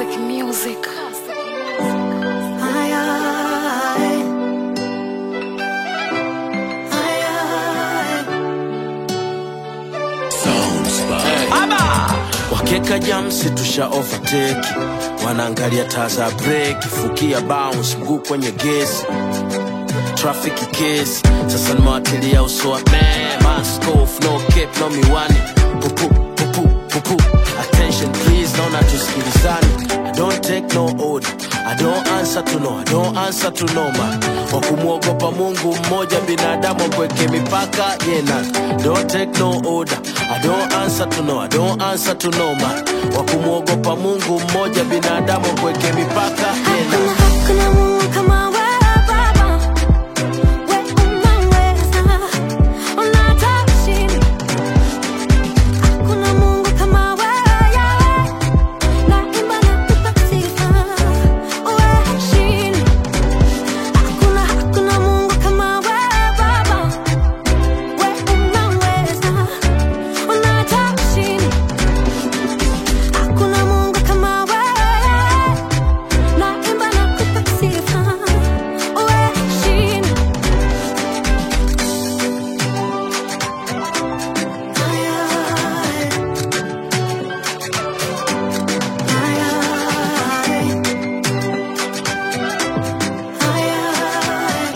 Classic music. Ay, ay. Ay, ay. wakeka jamsi tusha overtake wanaangalia taa za break fukia bounce mguu kwenye gesi traffic kesi sasa nimewatilia usoa man mask off no cape no miwani pupu pupu pupu attention please naona tusikilizani I don't take no order I don't answer to no I don't answer to no man wa kumwogopa Mungu mmoja binadamu kweke mipaka yena don't take no order I don't answer to no I don't answer to no man wa kumwogopa Mungu mmoja binadamu kweke mipaka yena Hakuna, hakuna Mungu kama wewe Baba. Wewe unaweza, unatosha. Hakuna Mungu kama wewe, Yahweh. Naimba na kupa sifa. Wewe heshima. Hakuna, hakuna Mungu kama wewe Baba. Wewe unaweza, unatosha. Hakuna Mungu kama wewe. Naimba na kupa sifa. Wewe heshima. Ay, ay. Ay, ay. Ay, ay.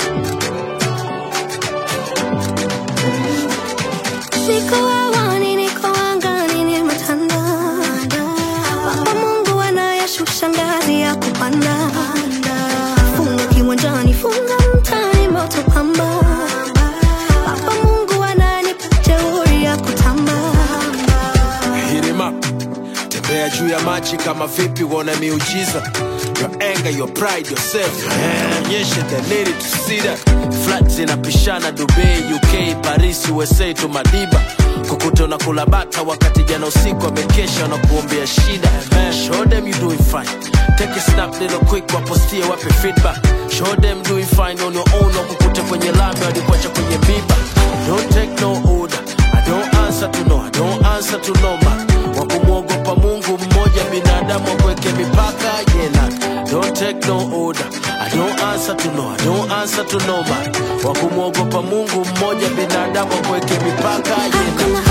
Niko hewani, niko angani, nimetanda. Baba Mungu anayeshusha ngazi ya kupanda. Funga kiwanjani, funga mtaani, moto pamba. Baba Mungu ananipa jeuri ya kutamba. Hit him up. Tembea juu ya maji kama vipi uone miujiza Your anger, your pride, yourself Onyeshe the need to see that Flat zinapishana Dubai, UK, Paris, USA to Madiba Kukuta unakula bata wakati jana usiku amekesha na kuombea shida Show them you doing fine Take a snap little quick wapostie wape feedback Show them doing fine on your own wakukute kwenye lami walikuacha kwenye biba Don't take no order I don't answer to no I don't answer to no man wa kumwogopa Mungu mmoja binadamu akweke mipaka yena don't take no order I don't answer to no I don't answer to no man wa kumwogopa Mungu mmoja binadamu akweke mipaka yena Hakuna,